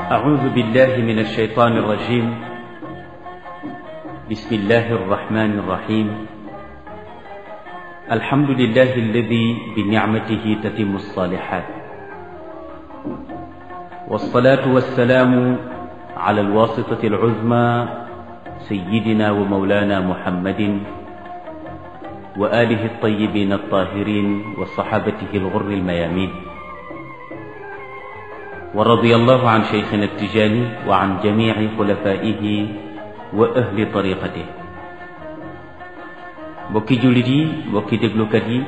أعوذ بالله من الشيطان الرجيم بسم الله الرحمن الرحيم الحمد لله الذي بنعمته تتم الصالحات والصلاة والسلام على الواسطة العظمى سيدنا ومولانا محمد وآله الطيبين الطاهرين وصحابته الغر الميامين ورضي الله عن شيخنا التجاني وعن جميع خلفائه وأهل طريقته mbokki jullit yi mbokki déglukat yi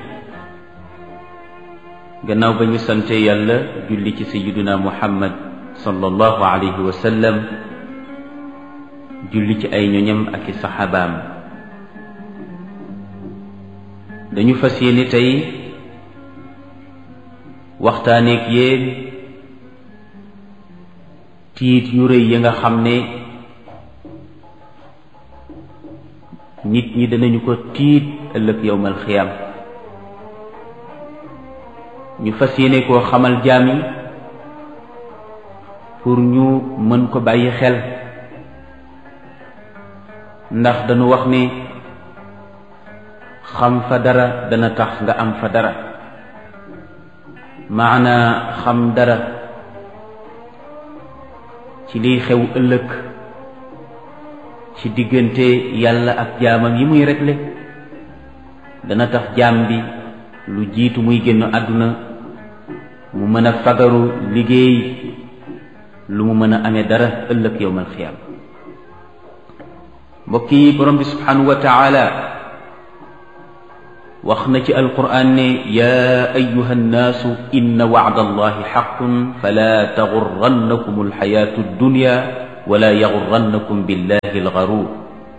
gannaaw ba ñu sante yàlla julli ci sayiduna muhammad sallallahu alayhi wa sallam julli ci ay ñoñam ak i saxaabaam dañu fas yéene tey waxtaaneek yéen tiit yu rëy yi nga xam ne nit ñi danañu ko tiit ëllëg yowmal xiyaam ñu fas yéene koo xamal jaam yi pour ñu mën ko bàyyi xel ndax dañu wax ne xam fa dara dana tax nga am fa dara maana xam dara ci liy xew ëllëg ci diggante yàlla ak jaamam yi muy réglé dana tax jaam bi lu jiitu muy génn àdduna mu mën a fagaru liggéey lu mu mën a amee dara ëllëg yowmal xiyaam mbokk yi borom bi subhanahu wa taala wax na ci alquran ne yaa ayuha nnaasu inna wacda allahi xaqun fala taxurrannakum alxayaatu addunya wala yaxurrannakum billahi algaruur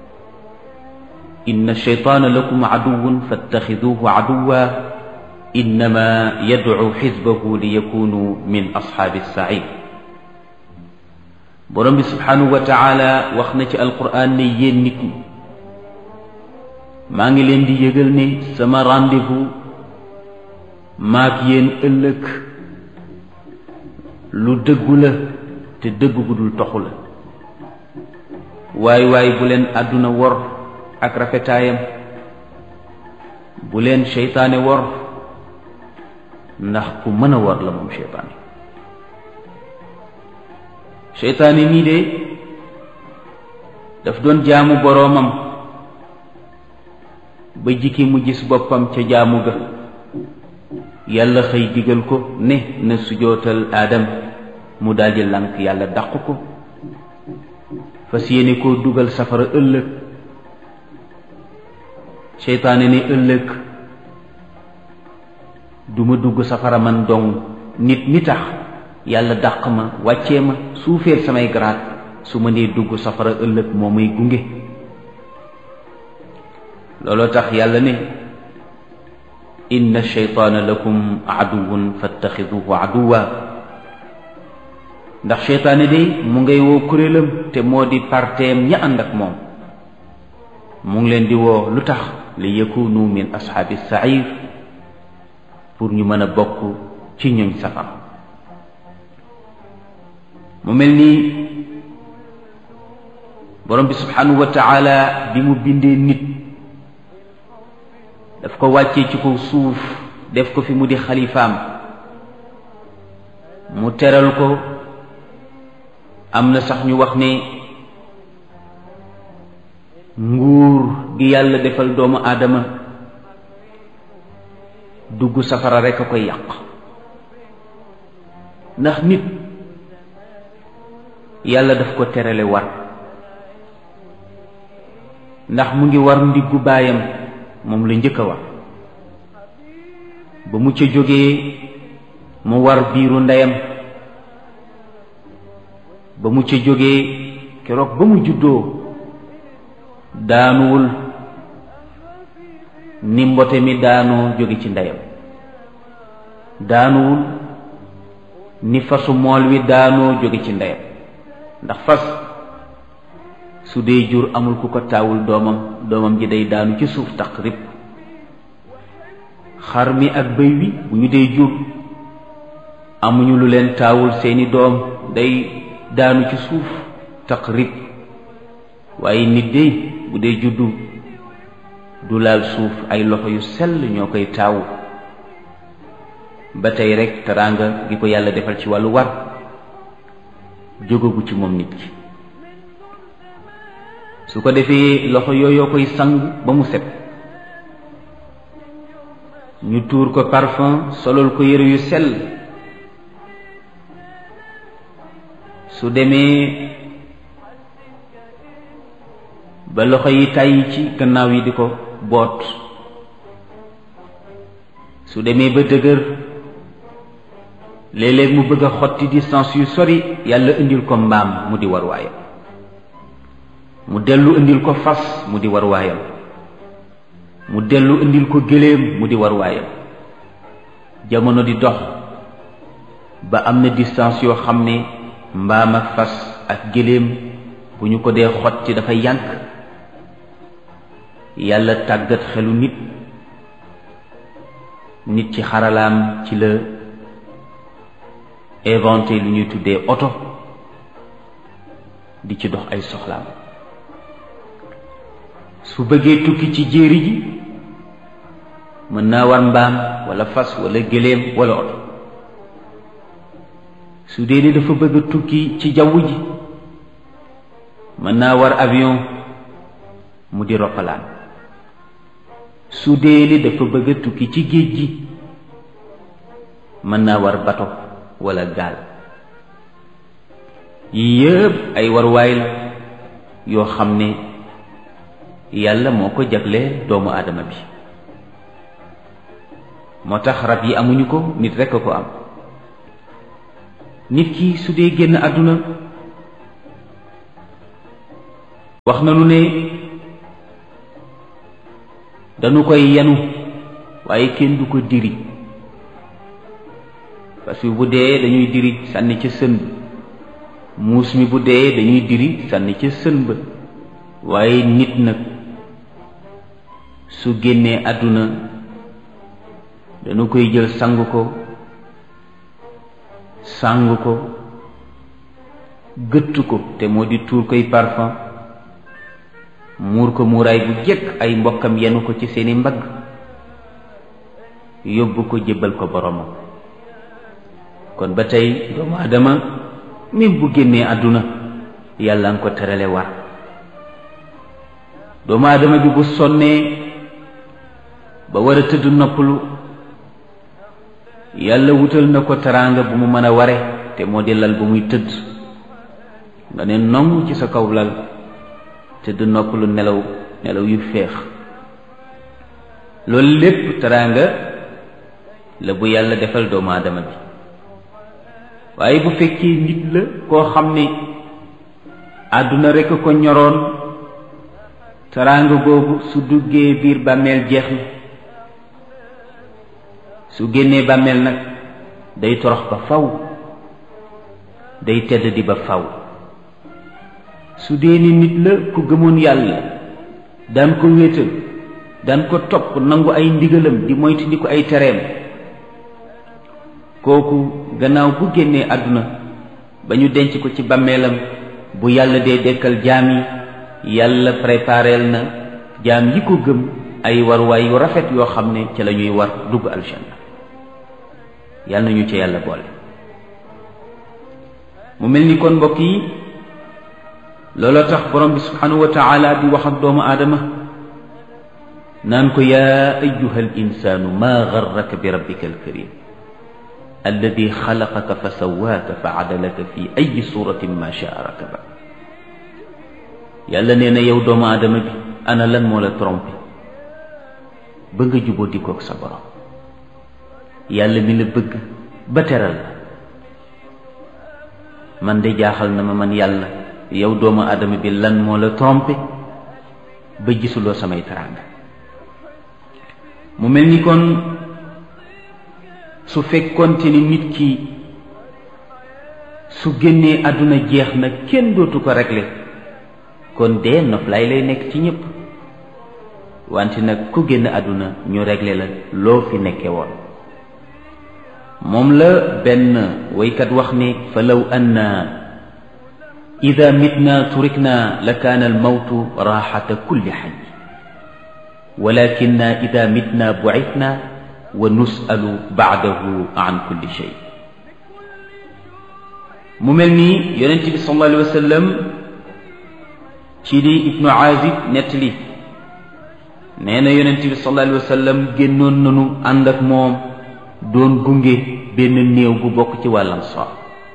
inna alcheytaana lakum caduwun fattaxiduuhu caduwa innama yadcu xisbahu liyakunu min asxaabi alsaciir borom bi subhanahu wa taala wax na ci alquran ne yéen nit ñi maa ngi leen di yëgal ne sama rendez-vous maak yéen ëllëg lu dëggu la te dëggu gu dul toxu la waay waay bu leen àdduna wor ak rafetaayam bu leen seytaane wor ndax ku mën a wor la moom seytaane seytaane mii de daf doon jaamu boroomam ba jikki mu gis boppam ca jaamu ga yàlla xëy digal ko ne na sujootal aadam mu daldi lànk yàlla dàq ko fas yéene koo dugal safara ëllëg seytaane ne ëllëg duma dugg safara man dong nit mi tax yàlla dàq ma wàccee ma suufeel samay garaat su ma nee dugg safara ëllëg moo may gunge looloo tax yàlla ne inna sheytaana lakum aduwun fattaxiduhu aduwa ndax seytaane de mu ngay woo kuréelam te moo di parteem ña ànd ak moom mu ngi leen di woo lu tax li yakunu min ashaabi sair pour ñu mën a bokk ci ñoñ safar mu mel ni borom bi subhanahu wa taala bi mu bindee nit daf ko wàccee ci kaw suuf def ko fi mu di xalifaam mu teral ko am na sax ñu wax ne nguur gi yàlla defal doomu aadama dugg safara rekk a koy yàq ndax nit yàlla daf ko terale war ndax mu ngi war ndiggu baayam moom la njëkk a war ba mu ca jógee mu war biiru ndeyam ba mu ca jógee keroog ba mu juddoo daanuwul ni mbote mi daanoo jóge ci ndeyam daanuwul ni fasu mool wi daanoo jóge ci ndeyam ndax fas su dee jur amul ku ko taawul doomam doomam ji day daanu ci suuf taqrib xar mi ak bëy wi bu ñu dee jur amuñu lu leen taawul seeni doom day daanu ci suuf taqrib waaye nit de bu dee juddu du laal suuf ay loxo yu sell ñoo koy taawu ba tey rek teraanga gi ko yàlla defal ci wàllu war jógagu ci moom nit ki su ko defee loxo yooyoo koy sang ba mu set ñu tuur ko parfum solol ko yëre yu sell su demee ba loxo yi tàyyi ci gannaaw yi di ko boot su demee ba dëgër léeg-léeg mu bëgg a xotti distance yu sori yàlla indil ko mbaam mu di war waayam mu dellu indil ko fas mu di war waayam mu dellu indil ko gëléem mu di war waayam jamono di dox ba am na distance yoo xam ne mbaam ak fas ak gëléem bu ñu ko dee xotti dafa yànk yàlla tàggat xelu nit nit ci xaralaam ci la inventé lu ñuy tuddee oto di ci dox ay soxlaam su bëggee tukki ci jéeri ji mën naa war mbaam wala fas wala gëléem wala oto su dee ni dafa bëgg a tukki ci jaww ji mën naa war avion mu di roppalaan su dee ni dafa bëgg a tukki ci géej gi mën naa war bato wala gaal yii yëpp ay warwaay la yoo xam ne yàlla moo ko jagle doomu aadama bi moo tax rab yi amuñu ko nit rekk a ko am nit ki su dee génn àdduna wax nañu ne dañu koy yenu waaye kenn du ko diri parce que bu dee dañuy diri sànni ca sën ba muus mi bu dee dañuy diri sànni ca sën ba waaye nit nag su génnee àdduna dañu koy jël sang ko sang ko gëtt ko te moo di tuur koy parfum muur ko muuraay bu jëkk ay mbokkam yenu ko ci seeni mbagg yóbbu ko jébbal ko boromam kon ba tey doomu aadama même bu génnee àdduna yàlla nga ko terale war doomu aadama bi bu sonnee ba war a tëdd noppalu yàlla wutal na ko teraanga bu mu mën a ware te moo di lal bu muy tëdd nga ne nongu ci sa kaw lal tëdd noppalu nelaw nelaw yu féex loolu lépp teraanga la bu yàlla defal doomu aadama bi waaye bu fekkee nit la koo xam ne àdduna rekk ko ñoroon teraanga boobu su duggee biir bàmmeel jeex na su génnee bàmmeel nag day torox ba faw day tedd di ba faw su dee ni nit la ku gëmoon yàlla daan ko wéetal daan ko topp nangu ay ndigalam di moytu di ko ay tereem kooku gannaaw bu génnee àdduna ba ñu denc ko ci bàmmeelam bu yàlla dee dekkal jaam yi yàlla prépareel na jaam yi ko gëm ay warwaay yu rafet yoo xam ne ca la ñuy war dugg aljanna yàlla nañu ca yàlla boole mu mel ni kon mbokk yi looloo tax borom bi subhanahu wa taala di wax ak doomu aadama naan ko yaa ayuha al insaanu maa garraka bi rabbika alkarim alladi xalaqaka fa sawaaka fa adalaka fi ay suratin ma shaa rakaba yàlla nee na yow doomu aadama bi ana lan moo la trompé ba nga juboo dikook sa borom yàlla mi la bëgg ba teral la man de jaaxal na ma man yàlla yow doomu aadama bi lan moo la trompé ba gisuloo samay teraanga mu mel ni kon su fekkonte ni nit ki su génnee àdduna jeex na kenn dootu ko régler kon dee noflaay lay nekk ci ñépp wante nag ku génn àdduna ñu régler la loo fi nekke woon moom la benn waykat wax ne fa law anna ida mitna turikna la kaana almawtu raaxata kulli xay walakinna ida mitna bucitna wa nusalu baadahu an kulli shay mu mel nii yonent bi sallallahu alayhi wa sallam ci li ibnu aazib nettali nee na yonent bi sallallahu alayhi wa sallam génnoon nanu ànd ak moom doon gunge benn néew bu bokk ci wàllam soor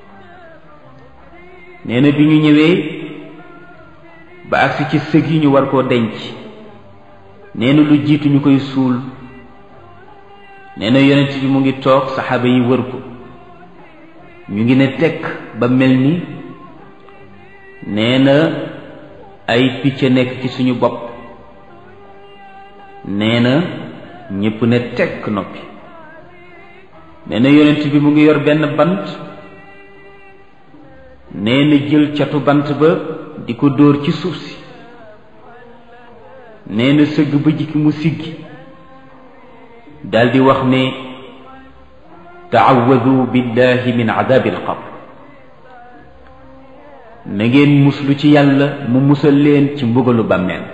nee na bi ñu ñëwee ba agsi ci sëg yi ñu war koo denc nee na lu jiitu ñu koy suul nee na yonent bi mu ngi toog saxaaba yi wër ko ñu ngi ne tekk ba mel ni nee na ay picc nekk ci suñu bopp nee na ñépp ne tekk noppi nee na yonent bi mu ngi yor benn bant nee na jël catu bant ba di ko dóor ci suuf si nee na sëgg ba jikki mu siggi daldi wax ne taawadu billahi min adabi alqabr na ngeen muslu ci yàlla mu musal leen ci mbugalu bàmmeel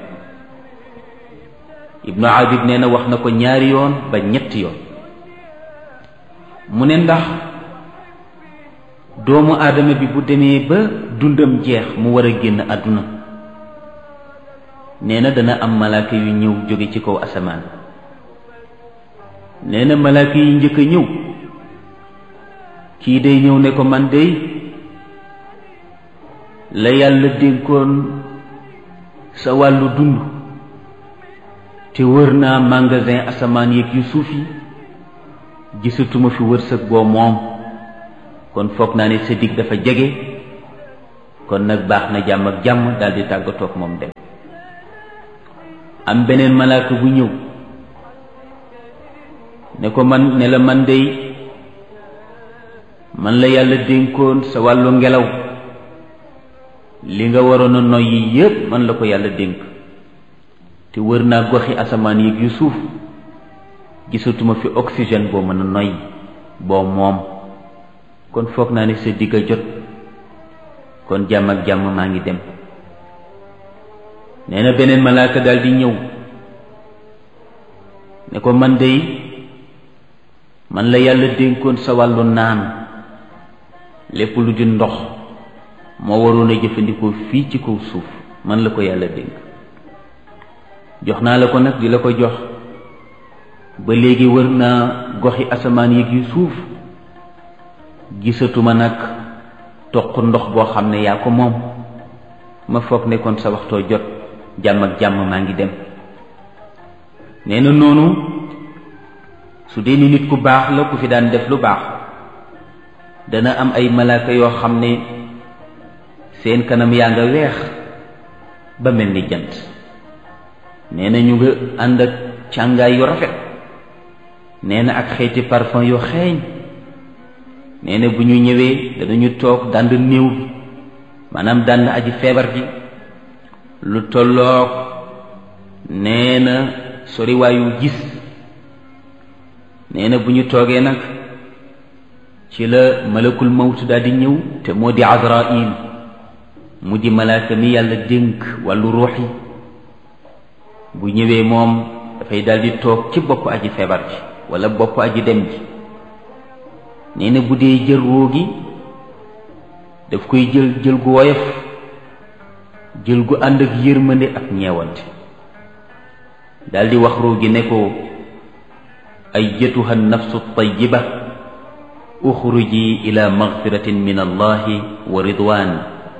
ibnu abid nee na wax na ko ñaari yoon ba ñetti yoon mu ne ndax doomu aadama bi bu demee ba dundam jeex mu war a génn àdduna nee na dana am malaaka yu ñëw jóge ci kaw asamaan nee na malaaka yi njëkk a ñëw kii day ñëw ne ko man day la yàlla dénkoon sa wàllu dund te wër naa magasin asamaan yeeg yu suuf yi gisatuma fi wërsëg boo moom kon foog naa ne sa dig dafa jege kon nag baax na jàmm ak jàmm daldi tàggatoog moom dem am beneen malaaka bu ñëw ne ko man ne la man dey man la yàlla dénkoon sa wàllu ngelaw li nga waroon a noyyi yépp man la ko yàlla dénk te wër naa goxi asamaan yéeg yu suuf gisatuma fi oxygène boo mën a noyyi boo moom kon foog naa ne sa digg a jot kon jàmm ak jàmm maa ngi dem nee na beneen malaaka daal di ñëw ne ko man dey man la yàlla dénkoon sa wàllu naan lépp lu di ndox moo waroon a jëfandikoo fii ci kaw suuf man la ko yàlla dénk jox naa la ko nag di la ko jox ba léegi wër naa goxi asamaan yi yu suuf gisatuma nag toq ndox boo xam ne yaa ko moom ma foog ne kon sa waxtoo jot jàmm ak jàmm maa ngi dem nee na noonu su dee ni nit ku baax la ku fi daan def lu baax dana am ay malaaka yoo xam ne seen kanam yaa nga weex ba mel ni jant nee na ñu nga ànd ak càngaay yu rafet nee na ak xeeti parfum yu xeeñ nee na bu ñu ñëwee danañu toog dànd néew bi maanaam dànd aji feebar ji lu tolloog nee na soriwaayu gis nee na bu ñu toogee nag ci la malakul mawt daal di ñëw te moo di azrail mu di malaaka mi yàlla dénk wàllu ruux yi bu ñëwee moom dafay daal di toog ci bopp aji feebar ji wala bopp aji dem ji nee na bu dee jël ruu gi daf koy jël jël gu woyof jël gu ànd ak yërmande ak ñeewante daldi wax ruu gi ne ko ayyatuha nafsu tayyiba uxruji ila magfiratin min allahi wa ridwan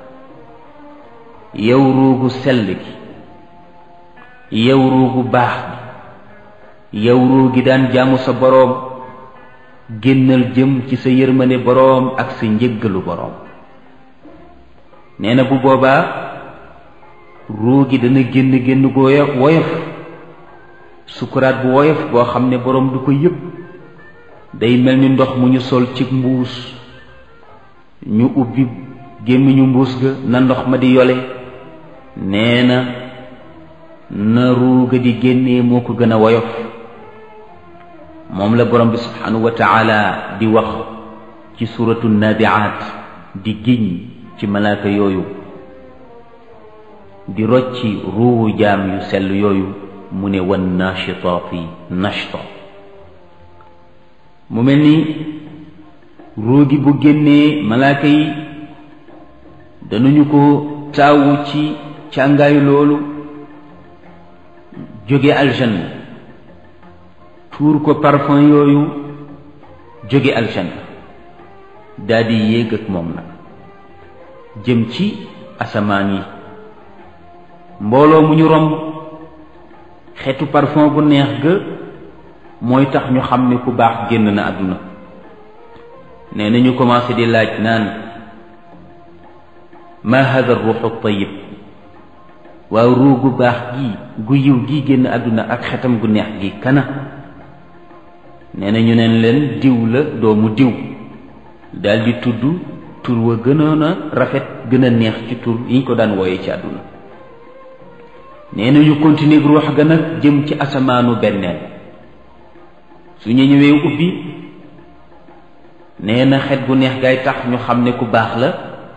yow ruugu sell gi yow ruugu baax gi yow ruu gi daan jaamu sa boroom génnal jëm ci sa yërmande boroom ak sa njëggalu boroom nee na bu boobaa ruu gi dana génn génn gu woyof sukuraat bu woyof boo xam ne boroom du ko yëg day mel ni ndox mu ñu sol ci mbuus ñu ubbi gémmiñu mbuus ga na ndox ma di yole nee na na ruu ga di génnee moo ko gën a woyof moom la borom bi subhanahu wa taala di wax ci suratu nabiaat di giñ ci malaaka yooyu di rocci ruuwu jaam yu sell yooyu mu ne wan nachitaati nachta mu mel ni ruu gi bu génnee malaaka yi danañu ko taawu ci càngaayu loolu jóge aljanna tuur ko parfum yooyu jóge aljanna daldi yéeg ak moom nag jëm ci asamaan yi mbooloo mu ñu romb xeetu parfum bu neex ga mooy tax ñu xam ne ku baax génn na àdduna nee na ñu commencé di laaj naan ma hada ruuxu tayib waaw ruu gu baax gi gu yiw gi génn àdduna ak xetam gu neex gi kana nee na ñu neen leen diw la doomu diw daldi tudd tur wa gënoon a rafet gën a neex ci tur yi ñu ko daan wooye ci àdduna nee na ñu continuer ruux ga nag jëm ci asamaanu benneel su ñu ñëwee ubbi nee na xet gu neex gaay tax ñu xam ne ku baax la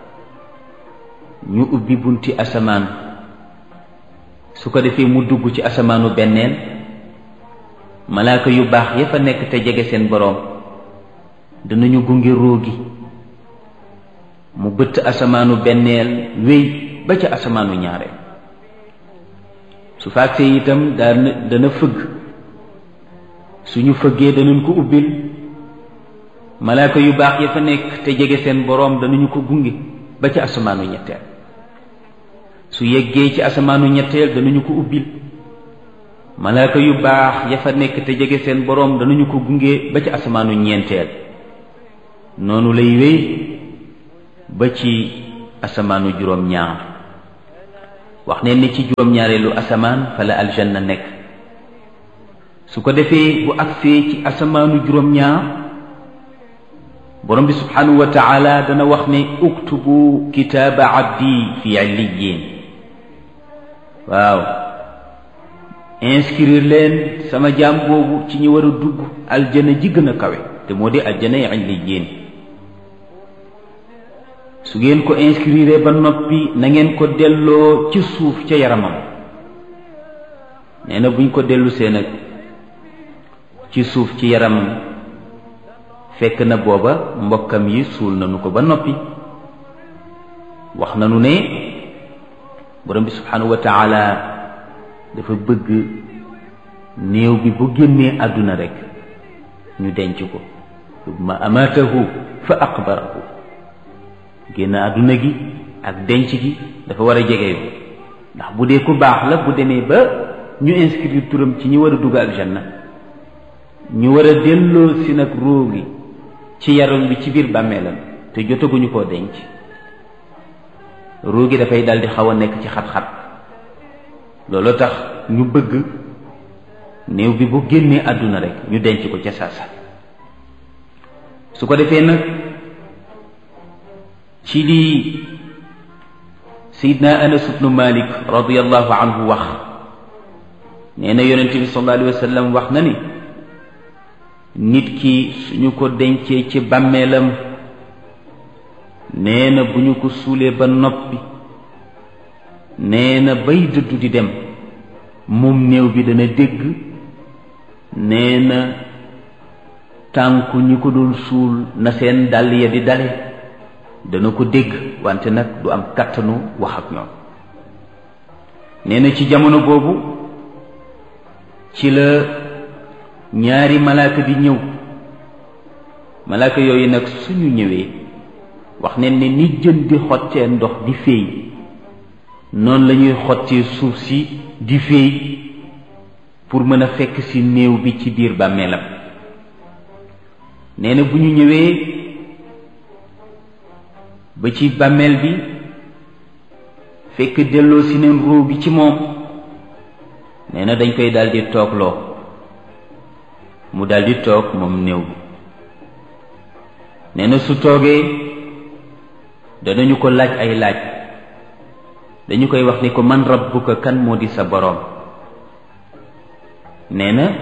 ñu ubbi bunti asamaan su ko defee mu dugg ci asamaanu benneel malaaka yu baax ya fa nekk te jege seen boroom danañu gunge róogi mu bëtt asamaanu benneel wéy ba ca asamaanu ñaareel su faagsee itam dana dana fëgg suñu fëggee danañ ko ubbil malaaka yu baax ya fa nekk te jege seen boroom danañu ko gunge ba ca asamaanu ñetteel su yeggee ci asamaanu ñetteel danañu ko ubbil malaaka yu baax ya fa nekk te jege seen boroom danañu ko gunge ba ci asamaanu ñeenteel noonu lay wéy ba ci asamaanu juróom-ñaar wax ne ni ci juróom-ñaareelu asamaan fa la aljanna nekk su ko defee bu agsee ci asamaanu juróom-ñaar borom bi subhanahu wa taala dana wax ne uktubu kitaaba abdi fi illiyin waaw inscrire leen sama jaam boobu ci ñi war a dugg aljana ji gën a kawe te moo di aljana illiyin su ngeen ko inscrire ba noppi na ngeen ko delloo ci suuf ca yaramam nee na buñ ko dellu see nag ci suuf ci yaram fekk na booba mbokkam yi suul nañu ko ba noppi wax nañu ne borom bi subhanahu wa taala dafa bëgg néew bi bu génnee àdduna rekk ñu denc ko summa amaatahu fa aqbarahu génn àdduna gi ak denc gi dafa war a jege yoo ndax bu dee ku baax la bu demee ba ñu inscrire turam ci ñi war a dugg aljanna ñu war a delloo si nag róo gi ci yaram bi ci biir bàmmeelam te jotaguñu koo denc róo gi dafay daldi xaw a nekk ci xat-xat loolu tax ñu bëgg néew bi bu génnee àdduna rek ñu denc ko ca saasa su ko defee nag ci lii sayidna anas ibnu malik radiallahu anhu wax nee na yonente bi sallallahu alayhi wa sallam wax na ni nit ki suñu ko dencee ci bàmmeelam nee na bu ñu ko suulee ba noppi nee na bay dëddu di dem moom néew bi dana dégg nee na tànku ñi ko doon suul na seen dàll ya di dale dana ko dégg wante nag du am kattanu wax ak ñoom nee na ci jamono boobu ci la ñaari malaaka di ñëw malaaka yooyu nag suñu ñëwee wax ne ne ni jën di xottee ndox di féey noonu la ñuy xottee suuf si di féey pour mën a fekk ci néew bi ci biir bàmmeelam nee na bu ñu ñëwee ba ci bàmmeel bi fekk delloo si neen ruu bi ci moom nee na dañ koy daldi toogloo mu daldi toog moom néew bi nee na su toogee danañu ko laaj ay laaj dañu koy wax ni ko man rabbuka kan moo di sa boroom nee na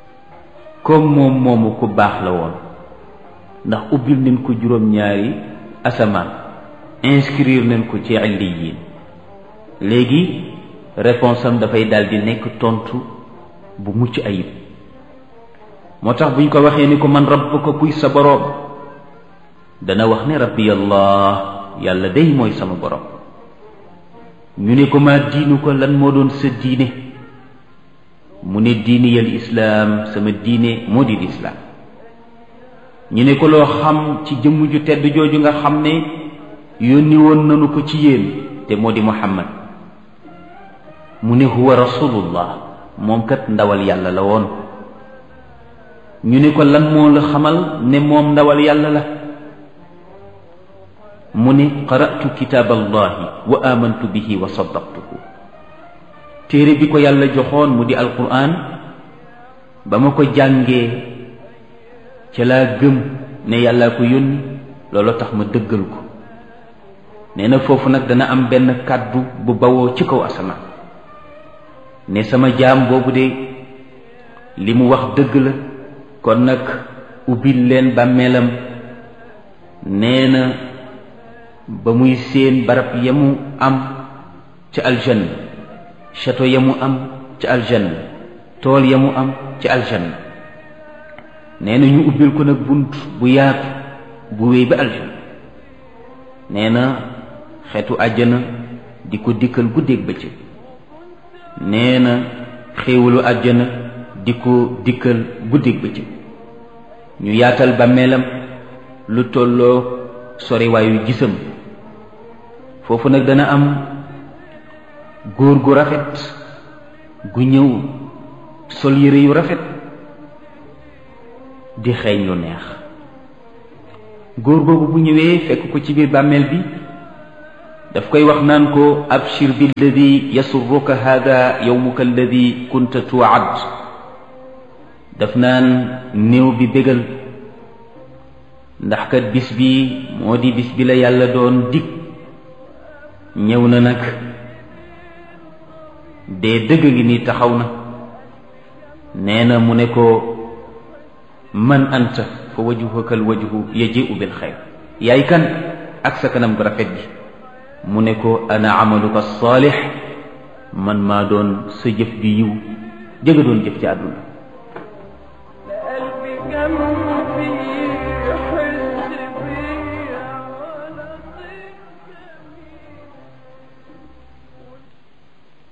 comme moom moomu ku baax la woon ndax ubbil nañ ko juróom-ñaari asamaan inscrire nañ ko ci illiyin léegi réponse am dafay daal di nekk tontu bu mucc ayib moo tax buñ ko waxee ni ko man rabbuka kuy sa boroom dana wax ne rabbi allah yàlla day mooy sama boroom ñu ne ko maa diinu ko lan moo doon sa diine mu ne diini yal islaam sama diine moo di lislaam ñu ne ko loo xam ci jëmm ju tedd jooju nga xam ne yónni woon nanu ko ci yéen te moo di muhammad mu ne huwa rasulullah moom kat ndawal yàlla la woon ñu ne ko lan moo la xamal ne moom ndawal yàlla la mu ne qara'tu kitaab allahi wa amantu bihi wa saddaqtuhu téere bi ko yàlla joxoon mu di alquran ba ma ko jàngee ca laa gëm ne yàllaa ko yónni loolu tax ma dëggal ko nee na foofu nag dana am benn kàddu bu bawoo ci kaw asamaan ne sama jaam boobu de li mu wax dëgg la kon nag ubbil leen bàmmeelam nee na ba muy seen barab ya mu am ca aljanna château ya mu am ca aljanna tool ya mu am ca aljanna nee na ñu ubbil ko nag bunt bu yaatu bu wéy ba aljanna nee na xeetu àjjana di ko dikkal guddeeg bëccëg nee na xéewalu àjjana di ko dikkal guddeeg bëccëg ñu yaatal bàmmeelam lu tolloo soriwaayu gisam foofu nag dana am góor gu rafet gu ñëw sol yére yu rafet di xeeñ lu neex góor googu bu ñëwee fekk ko ci biir bàmmeel bi daf koy wax naan ko abshir billadi yasurruka hada yowmuka alladi kunta tuwaad daf naan néew bi bégal ndax kat bis bi moo di bis bi la yàlla doon dig ñëw na nag dee dëgg ngi nii taxaw na nee na mu ne ko man anta fa wajhuka al wajhu yaji'u bil xayr yaay kan ak sa kanam gu rafet gi mu ne ko ana amaluka saalix man maa doon sa jëf ju yiw jëga doon jëf ci àdduna